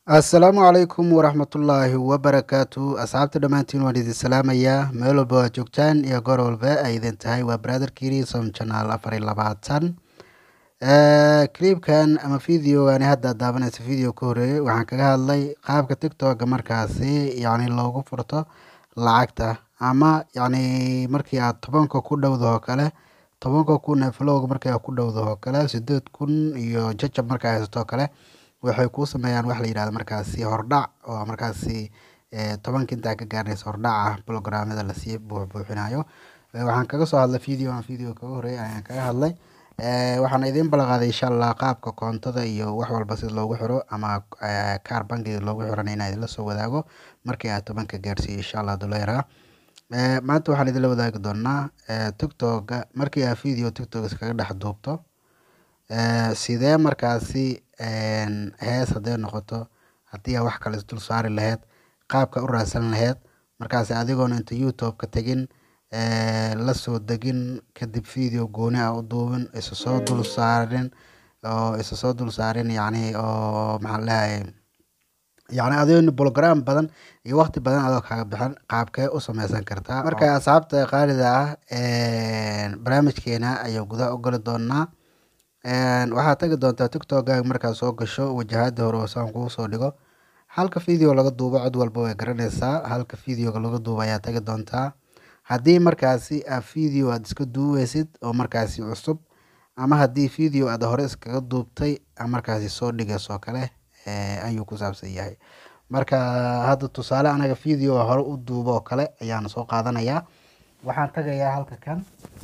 assalaamu calaykum waraxmatullaahi wabarakaatu asxaabta dhammaantiin waan idin salaamayaa meel walba waa joogtaan iyo goor walba ay idin tahay waa brother kirisom channel afar iyo labaatan clipkan ama videogan hadda daabanaysa video ka horeeyay waxaan kaga hadlay qaabka tiktoka markaasi yacni loogu furto lacagta ama yacni markii aad tobanka ku dhowda oo kale tobanka kun ee flowga markii aad ku dhowda oo kale sideed kun iyo jajab markaa haysato oo kale waxay kuu sameeyaan wax la yidhahdo markaasi hordhac oo markaasi tobanka intaa ka gaaraysa hordhac ah programmada lasii buuxbuuxinayo waxaan kaga soo hadlay video aan video kaga horeeyay ayaan kaga hadlay waxaan idiin balaqaaday insha allah qaabka koontada iyo wax walba sida loogu xiro ama kaar bangiga loogu xirana inaan idinla soo wadaago markii aad tobanka gaarsiiyo insha allah duleera maanta waxaan idinla wadaagi doonaa tiktoka markii aad video tiktok iskaga dhex duubto sidee markaasi hees hadday noqoto haddii aa wax kale isdul saari lahayd qaabka u raadsan lahayd markaasi adigoona inta youtube ka tegin la soo degin kadib video gooni ah u duubin isa soo dul saarin oo isa soo dul saarin yacni oo maxaan leeyahay yacni adigoo program badan iyo waqti badan adoo kaaga bixin qaabkee u sameysan kartaa marka asxaabta qaalida ah barnaamijkeena ayaan gudaha u gali doonaa waxaad tagi doontaa tiktokgaaga markaad soo gasho wajahada hore oo saan kuu soo dhigo halka video laga duubo cod walba way garanaysaa halka videoga laga duubo ayaa tagi doontaa haddii markaasi aad video aad iska duubeysid oo markaasi cusub ama haddii video aad hore iskaga duubtay markaasi soo dhigayso kale ayuu ku saabsan yahay marka hadda tusaale anaga video hore u duubo oo kale ayaan soo qaadanayaa waxaan tagayaa halka kan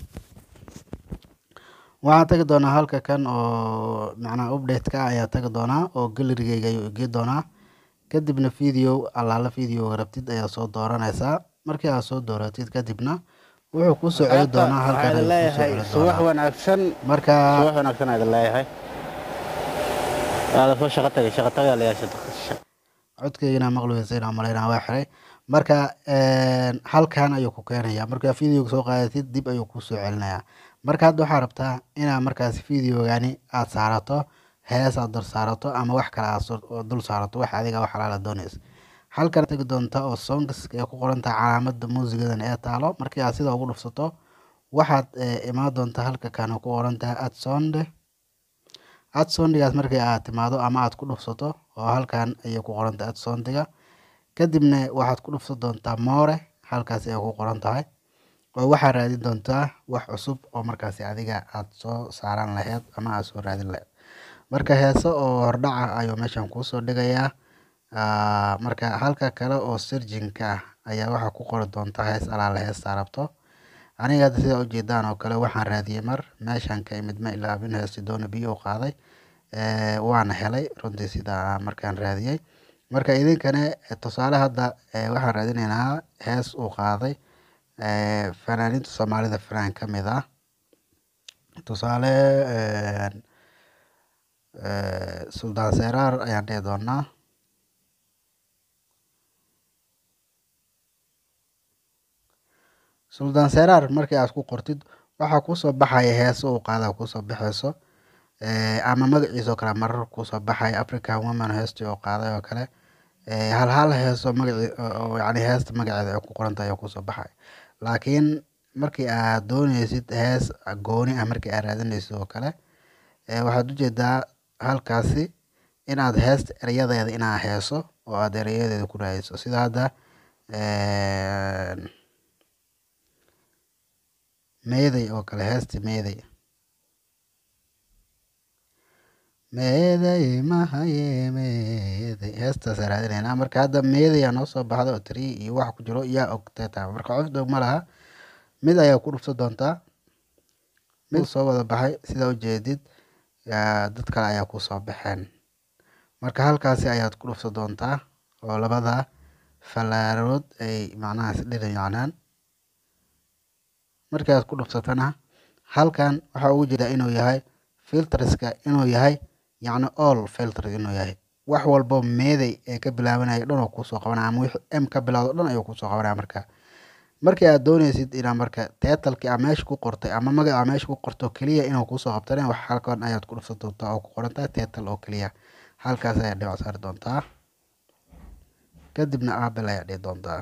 waxaan tagi doonaa halka kan oo macnaha update-ka ayaa tagi doonaa oo galerigeyga ayuu igii doonaa kadibna video allaala videoga rabtid ayaa soo dooranaysaa markii aad soo dooratid kadibna wuxuu kuu soo celi doonaa halkan ayuu kuu soo celi subax doonaa wanaagsan marka subax wanaagsan aad leeyahay aada soo shaqo tagay shaqo tagaa layaasha codkeygana maqluweysa inaan malaynaa waa xiray marka halkan ayuu ku keenayaa markaa videoga soo qaadatid dib ayuu kuu soo celinayaa marka hadda waxaa rabtaa inaad markaasi videogani aad saarato hees aad dul saarato ama wax kale aad soo- dul saarato wax adiga wax xalaala doonaysa halkan tegi doonta oo songs ee ku qoran tahay calaamada muusigadan ee taalo markii aad sida ugu dhufsato waxaad imaan doontaa halka kan oo ku qoran tahay adsonde adsondigaas markii aad timaado ama aad ku dhufsato oo halkan ayay ku qoran tahay adsondiga kadibna waxaad ku dhufsan doontaa moore halkaas ayay ku qoran tahay oo waxaad raadin doontaa wax cusub oo markaasi adiga aad soo saaran lahayd ama aad soo raadin lahayd marka heese oo hordhaca ayuu meeshan kuusoo dhigayaa Ah, marka halka kale oo sirjinka ah ayaa waxaa ku qori doontaa hees alaala heestaa rabto aniga hadda sidaa ujeedaan oo kale waxaan raadiyey mar meeshan ka imid ma ilaabin heesti doona biyo u qaaday Eh, waana helay runtii sidaa markaan raadiyey marka idinkana eh, tusaale hadda eh, waxaan raadineynaa hees uu qaaday eh, fanaaniinta soomaalida fanaan ka mid ah tusaale eh, eh, suldaan seraar ayaan dhihi doonaa suldaan seraar markii aad ku qortid waxaa kuusoo baxaya heeso uu qaada kuusoo baxayso Eh, ama magaciisa oo kale marar kuusoo baxaya african woman heestii oo qaaday oo kale Eh, hal hal heeso magaci oo yacni heesta magaceeda ay ku qoran tahay oo kuusoo baxaya laakiin markii aad dooneysid hees gooni ah markii aad raadineysid oo kale eh, waxaad ujeedaa halkaasi inaad heesta erayadeeda inaad heeso oo aad erayadeeda ku raadiso sida hadda meeday oo kale heesti meeday meeday mahaye meeday heestaas raadinaynaa marka hadda meeday aa noo soo baxda oo tiri iyo wax ku jiro yaa ogtay taa marka qof dhow ma laha mid ayaa ku dhufsan doontaa mid soo wada baxay sidaa ujeedid yaa dad kale ayaa ku soo baxeen marka halkaasi ayaad ku dhufsan doontaa oo labada falaarood ay macnaha isdhirinacnaan markii aad ku dhufsatana halkan waxaa ugu jira inuu yahay filterska inuu yahay yacni all filters inuu yahay wax walbo meeday ee ka bilaabanaya dhan oo kuusoo qabanaya ama wixii m ka bilowdo dhan ayuu kuusoo qabanaya marka markii aad dooneysid inaad marka titlekii aa meesha ku qortay ama magaca aa meesha ku qorto keliya inuu kuusoo qabtana wax halkan ayaad ku dhufsan doontaa oo ku qoran tahay title oo keliya halkaas ayaad dhibac saari doontaa kadibna aabil ayaa dhihi doontaa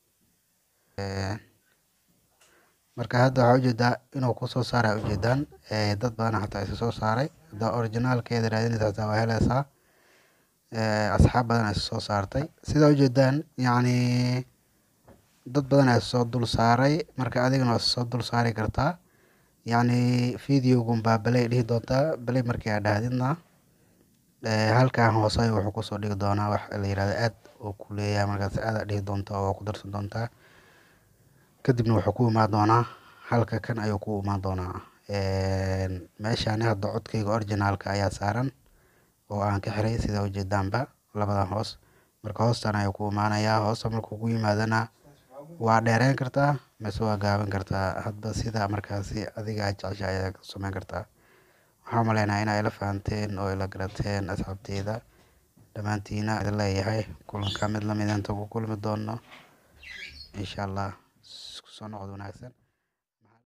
marka hadda waxaa ujeedaa inuu kusoo saaray ujeedaan dad badan xataa isa soo saaray haddaa originaalkeeda raadinaysa xataa waa helaysaa asxaab badan isa soo saartay sida ujeedaan yacni dad badan ayaa soo dul saaray marka adigana waa soo dul saari kartaa yacni videogun baa balay dhihi doontaa balay markii aad dhahdidna halkan hoose ayuu wuxuu kusoo dhigi doonaa wax la yirahdo aad uu ku leeyahay markaas aad aad dhihi doontaa oo ku darsan doontaa kadibna wuxuu ku imaan doonaa halka kan ayuu ku imaan doonaa meeshani hadda codkayga originaalka ayaa saaran oo aan ka xiray sida ujeedaanba labadan hoos marka hoostan ayuu ku imaanayaa hoosta markuu ku yimaadana waa dheereyn kartaa mise waa gaaban kartaa hadba sida markaasi adiga aad jeceshahay ayaad ku samayn kartaa waxaan umaleynaya inaa ila fahanteen oo ila garateen asxaabteyda dhammaantiina idin leeyahay kulanka mid lamid inta ku kulmi doono insha allah isku soo noqod wanaagsan